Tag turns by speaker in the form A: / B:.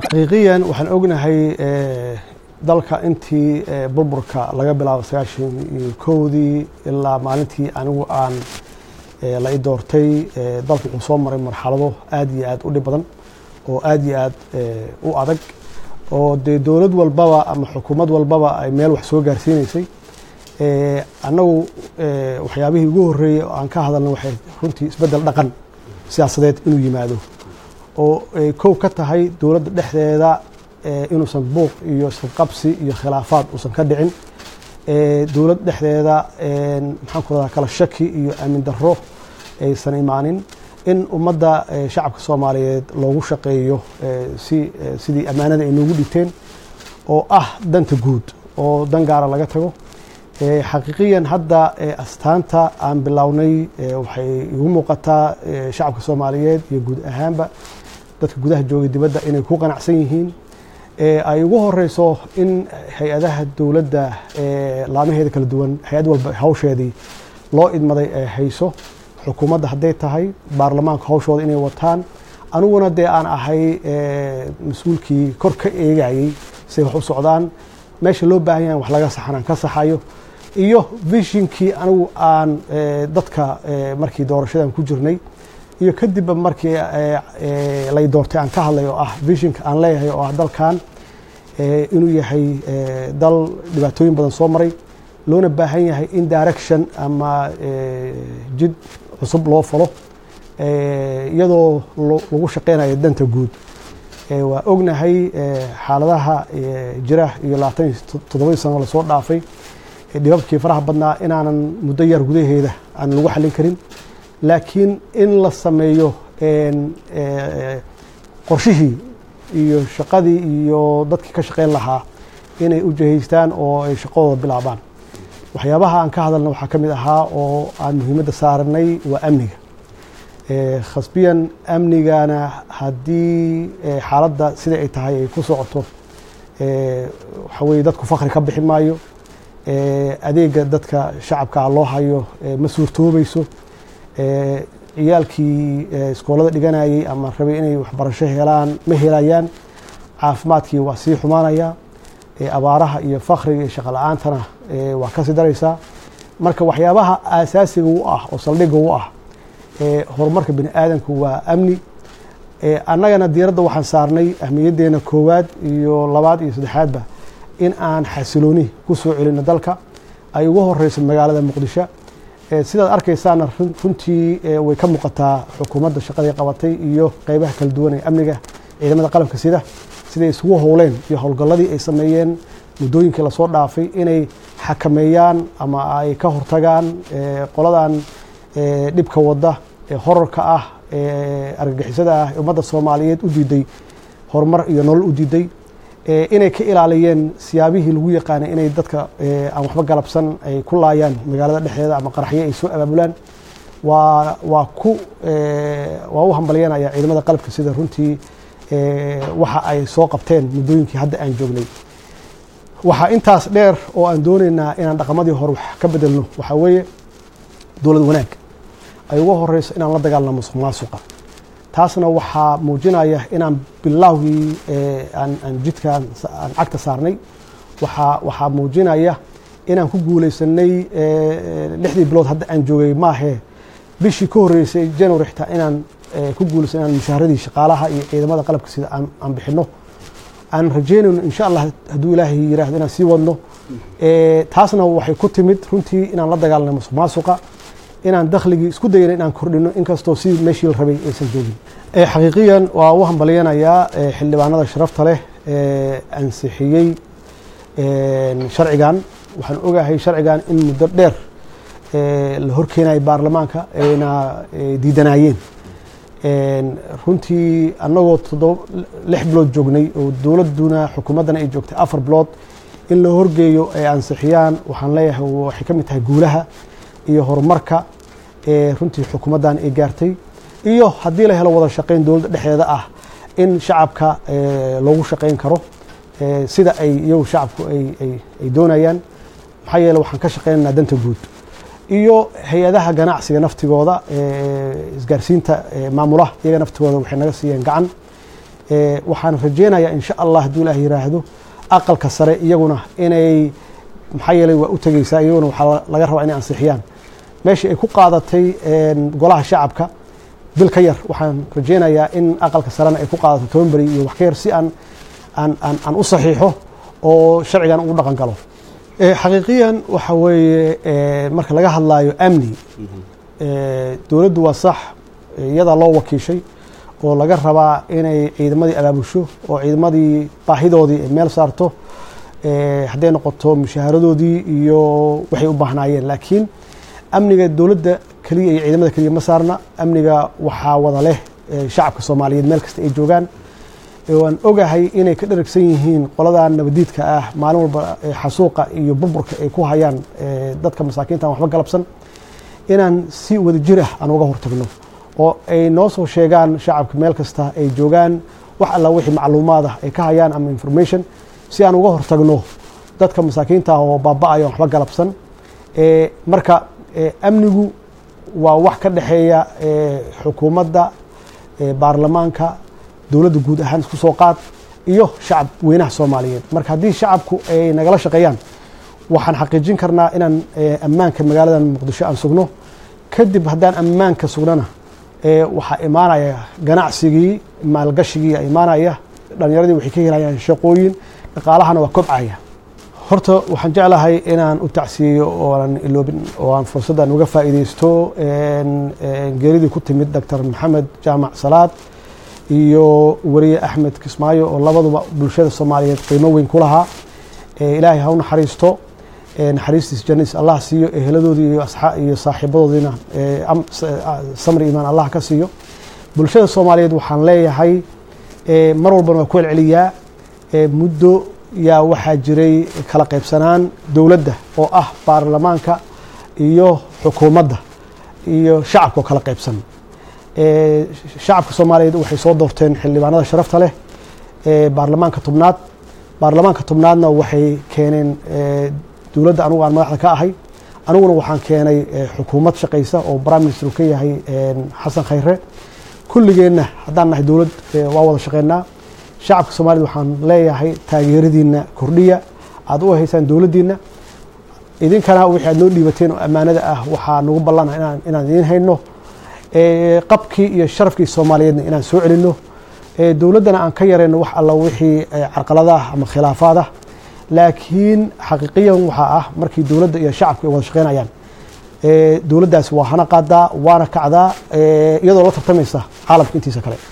A: xaqiiqiyan waxaan ognahay dalka intii burburka laga bilaabo sagaashan iyo kowdii ilaa maalintii anigu aan la i doortay dalku wuxuu soo maray marxalado aad iyo aad u dhib badan oo aad iyo aad u adag oo dee dowlad walbaba ama xukuumad walbaba ay meel wax soo gaarsiinaysay annagu waxyaabihii ugu horreeyey oo aan ka hadalna waxay runtii isbeddel dhaqan siyaasadeed inuu yimaado oo ay kow ka tahay dowladda dhexdeeda inuusan buuq iyo isqabqabsi iyo khilaafaad uusan ka dhicin dowlad dhexdeeda maxaan ku radaa kala shaki iyo aamin darro aysan imaanin in ummadda shacabka soomaaliyeed loogu shaqeeyo si sidii ammaanada ay noogu dhigteen oo ah danta guud oo dan gaara laga tago xaqiiqiyan hadda astaanta aan bilownay waxay igu muuqataa shacabka soomaaliyeed iyo guud ahaanba dadka gudaha joogay dibadda inay ku qanacsan yihiin ay ugu horeyso in hay-adaha dowladda laamaheeda kala duwan hay-ad walba hawsheedii loo idmaday ay hayso xukuumadda hadday tahay baarlamaanka hawshooda inay wataan aniguna dee aan ahay mas-uulkii kor ka eegayey say wax u socdaan meesha loo baahan yahay wax laga saxanaan ka saxayo iyo vishinkii anigu aan dadka markii doorashadan ku jirnay iyo kadibba markii lay doortay aan ka hadlay oo ah vishinka aan leeyahay oo ah dalkan inuu yahay dal dhibaatooyin badan soo maray loona baahan yahay in direction ama jid cusub loo falo iyadoo lagu shaqeynayo danta guud waa ognahay xaaladaha jira iyo labaatan iyo toddobadii sano lasoo dhaafay dhibabkii faraha badnaa inaanan muddo yar gudaheeda aan lagu xallin karin laakiin in la sameeyo qorshihii iyo shaqadii iyo dadkii ka shaqeyn lahaa inay u jihaystaan oo ay shaqadooda bilaabaan waxyaabaha aan ka hadalna waxaa ka mid ahaa oo aan muhiimadda saaranay waa amniga khasbiyan amnigana haddii xaaladda sida ay tahay ay ku socoto waxa weye dadku fakri ka bixi maayo adeega dadka shacabkaa loo hayo ma suurtoobayso ciyaalkii iskoolada dhiganayay ama rabay inay waxbarasho helaan ma helayaan caafimaadkii waa sii xumaanaya abaaraha iyo fakriga iyo shaqo la-aantana waa kasii daraysaa marka waxyaabaha aasaasiga u ah oo saldhigga u ah horumarka bini aadamku waa amni annagana diiradda waxaan saarnay ahmiyaddeena koowaad iyo labaad iyo saddexaadba in aan xasilooni ku soo celino dalka ay ugu horeyso magaalada muqdisho sidaad arkaysaana runtii way ka muuqataa xukuumadda shaqadii qabatay iyo qeybaha kala duwan ee amniga ciidamada qalabka sida siday isugu howleen iyo howlgalladii ay sameeyeen muddooyinkii lasoo dhaafay inay xakameeyaan ama ay ka hortagaan qoladan dhibka wadda ee horarka ah ee argagixisada ah ee ummadda soomaaliyeed u diiday horumar iyo nolol u diiday inay ka ilaaliyeen siyaabihii lagu yaqaanay inay dadka aan waxba galabsan ay ku laayaan magaalada dhexdeeda ama qaraxyo ay soo abaabulaan waa waa ku waa u hambalyanaya ciidamada qalabka sida runtii waxa ay soo qabteen muddooyinkii hadda aan joognay waxaa intaas dheer oo aan doonaynaa inaan dhaqamadii hore wax ka bedelno waxaa weeye dowlad wanaag ay ugu horeyso inaan la dagaalno musuq maasuqa taasna waxaa muujinaya inaan bilowgii aan jidkaan aan cagta saarnay waaa waxaa muujinaya inaan ku guuleysanay lixdii bilood hadda aan joogay maahee bishii ka horreysay january xitaa inaan ku guuleysan inaan mushaaradii shaqaalaha iyo ciidamada qalabka sida aan bixino aan rajeynayno insha allah hadduu ilaahay yiraahdo inaan sii wadno taasna waxay ku timid runtii inaan la dagaalnay musuq maasuqa inaan dakhligii isku dayana inaan kordhino inkastoo si meeshii la rabay aysan joogin xaqiiqiyan waa u hambalyanayaa xildhibaanada sharafta leh ee ansixiyey sharcigan waxaan ogahay sharcigan in muddo dheer la horkeenayay baarlamaanka ayna diidanaayeen runtii annagoo toddoba lix bilood joognay oo dowladduna xukuumaddana ay joogtay afar bilood in la horgeeyo ay ansixiyaan waxaan leeyahay waxay ka mid tahay guulaha iyo horumarka ee runtii xukuumaddan ay gaartay iyo haddii la helo wada shaqayn dowladda dhexdeeda ah in shacabka loogu shaqayn karo sida ay iyagu shacabku ay doonayaan maxaa yeele waxaan ka shaqaynaynaa danta guud iyo hay-adaha ganacsiga naftigooda isgaarsiinta maamulaha iyaga naftigooda waxay naga siiyeen gacan waxaan rajeynayaa insha allah hadduu ilaah yiraahdo aqalka sare iyaguna inay maxaa yeelay waa u tegeysaa iyaguna waxaa laga rabaa inay ansixiyaan meeshii ay ku qaadatay golaha shacabka bil ka yar waxaan rajeynayaa in aqalka sarena ay ku qaadato toban beri iyo wax ka yar si aan aan aan aan u saxiixo oo sharcigan ugu dhaqan galo xaqiiqiyan waxa weeye marka laga hadlaayo amni dowladdu waa sax iyadaa loo wakiishay oo laga rabaa inay ciidamadii abaabusho oo ciidamadii baahidoodii ay meel saarto hadday noqoto mushaaharadoodii iyo waxay u baahnaayeen laakiin amniga dowladda keliya iyo ciidamada keliya ma saarna amniga waxaa wada leh shacabka soomaaliyeed meel kasta ay joogaan waan ogahay inay ka dharagsan yihiin qoladan nabadiidka ah maalin walba xasuuqa iyo burburka ay ku hayaan dadka masaakiinta aan waxba galabsan inaan si wada jir ah aan uga hortagno oo ay noo soo sheegaan shacabka meel kasta ay joogaan wax alla wixii macluumaad ah ay ka hayaan ama information si aan uga hortagno dadka masaakiinta ah oo baaba-ayo aan waxba galabsan marka amnigu waa wax ka dhexeeya xukuumadda baarlamaanka dowladda guud ahaan isku soo qaad iyo shacab weynaha soomaaliyeed marka haddii shacabku ay nagala shaqeeyaan waxaan xaqiijin karnaa inaan ammaanka magaaladan muqdisho aan sugno kadib haddaan ammaanka sugnana waxaa imaanaya ganacsigii maalgashigii imaanaya dhalinyaradii waxay ka helayaan shaqooyin dhaqaalahana waa kobcaya horta waxaan jeclahay inaan u tacsiyeyo ooaan iloobin oo aan fursaddan uga faa'iideysto geeridii ku timid doctor maxamed jaamac salaad iyo weriye axmed kismaayo oo labaduba bulshada soomaaliyeed qiimo weyn ku lahaa ilaahay ha u naxariisto naxariistiis janiis allah siiyo eheladoodii iyo saaxiibadoodiina samri imaan allah ka siiyo bulshada soomaaliyeed waxaan leeyahay mar walbana waa ku celceliyaa muddo yaa waxaa jiray kala qaybsanaan dowladda oo ah baarlamaanka iyo xukuumadda iyo shacabka oo kala qaybsan shacabka soomaaliyeed waxay soo doorteen xildhibaanada sharafta leh baarlamaanka tobnaad baarlamaanka tobnaadna waxay keeneen dowladda anugu aan madaxda ka ahay aniguna waxaan keenay xukuumad shaqaysa oo prime minister ka yahay xasan khayre kulligeenna haddaan nahay dowlad waa wada shaqeynaa shacabka soomaaliyed waxaan leeyahay taageeradiina kordhiya aad u haysaan dowladdiina idinkana wixii aad noo dhiibateen oo ammaanada ah waxaa nagu ballana inaan idiin hayno qabkii iyo sharafkii soomaaliyeedna inaan soo celinno dowladdana aan ka yarayno wax alla wixii carqaladaah ama khilaafaad ah laakiin xaqiiqiyan waxaa ah markii dowladda iyo shacabka ay wada shaqeynayaan dowladdaas waa hana qaadaa waana kacdaa iyadoo la tartamaysa caalamka intiisa kale